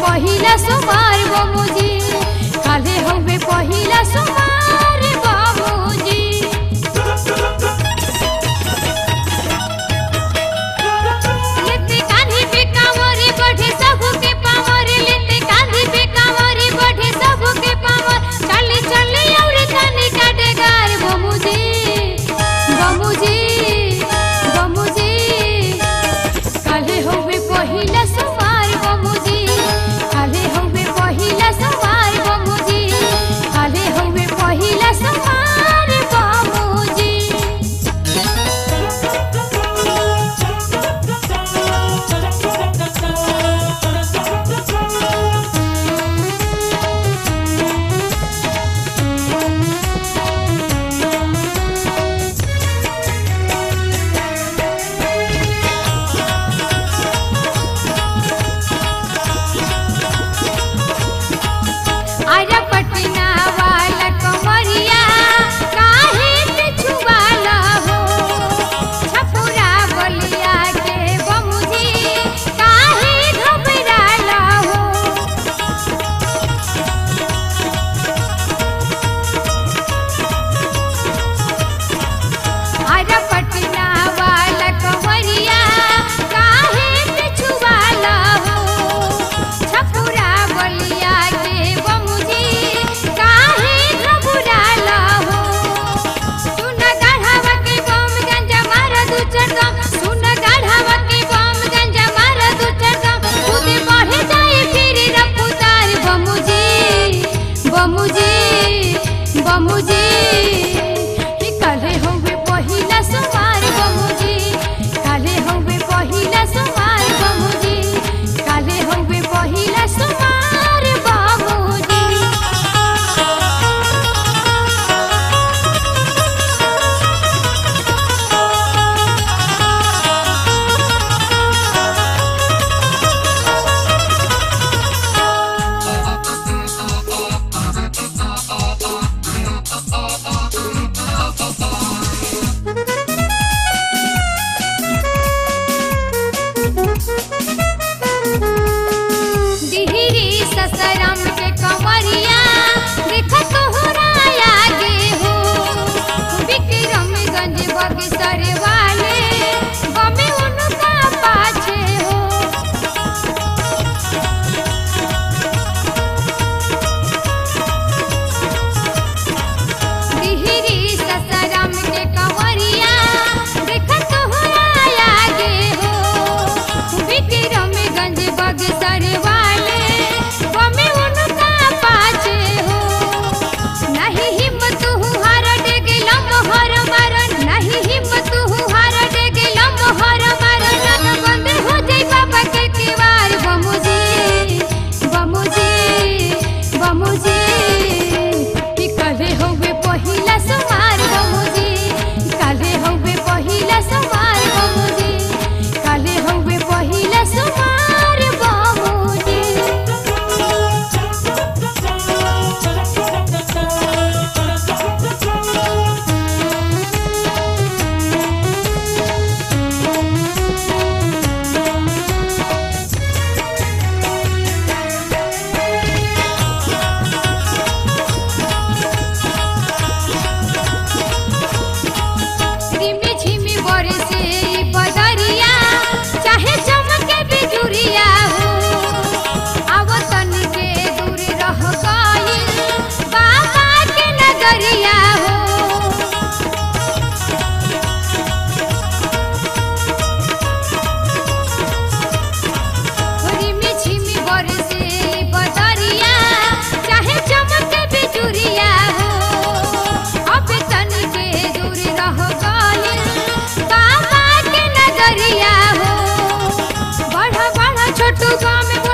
पहिला सोमवार बाबूजी काले हवे पहिला सोमवार बाबूजी लेते कान्ही पे कांवरे बढ़े सबके पावर लेते कान्ही पे कांवरे बढ़े सबके पावर चले चले और तने काटे गार बाबूजी बाबूजी बाबूजी काले होवे पहिला सोमवार बाबूजी काले होवे पहिला सोमवार बाबूजी काले होवे पहिला सोमवार बाबूजी आजा पटना वाला कमरिया काहे पे छुवाला हो छपुरा बलिया के बमुजी काहे घबराला हो आजा पटना वाला कमरिया काहे पे छुवाला हो छपुरा बलिया के बमुजी काहे घबराला हो सुन गाढ़ावा के बम गंजा मारा दू चरदम सुन गाढ़ावा के बम गंजा मारा दू चरदम खुद बढ़े जाए फिर रफ्तार बमुजी बमुजी बमुजी कि काले होवे पहिला सोमवार बमुजी काले होवे पहिला सोमवार बमुजी काले होवे पहिला सोमवार बमुजी दिहरी ससरम के कंवरिया देख तोहराया गे हो विक्रमगंज बगसर वाले बमे उनका पाछे हो दिहरी ससरम के कंवरिया देख तोहराया गे हो विक्रमगंज बगसर वाले बमे उनका पाछे हो नहीं हिम्मत हार डेगे लम्हर मारन नहीं हिम्मत हार डेगे लम्हर मारन न बंद हो जाई बाबा के किवार बमुजी बमुजी बमुजी कि काले होवे पहिला सोमवार बमुजी काले होवे पहिला सोमवार बमुजी काले होवे पहिला सोमवार बमुजी रिमी झिमी बरसे ई बदरिया चाहे चमके बिजुरिया हो आवतन के दूर रह गइल बाबा के नगरिया हो रिमी झिमी बरसे ई बदरिया चाहे चमके बिजुरिया हो अब तन के दूर रह गइल बाबा के नगरिया हो बड़ा बड़ा छोटू गाँव में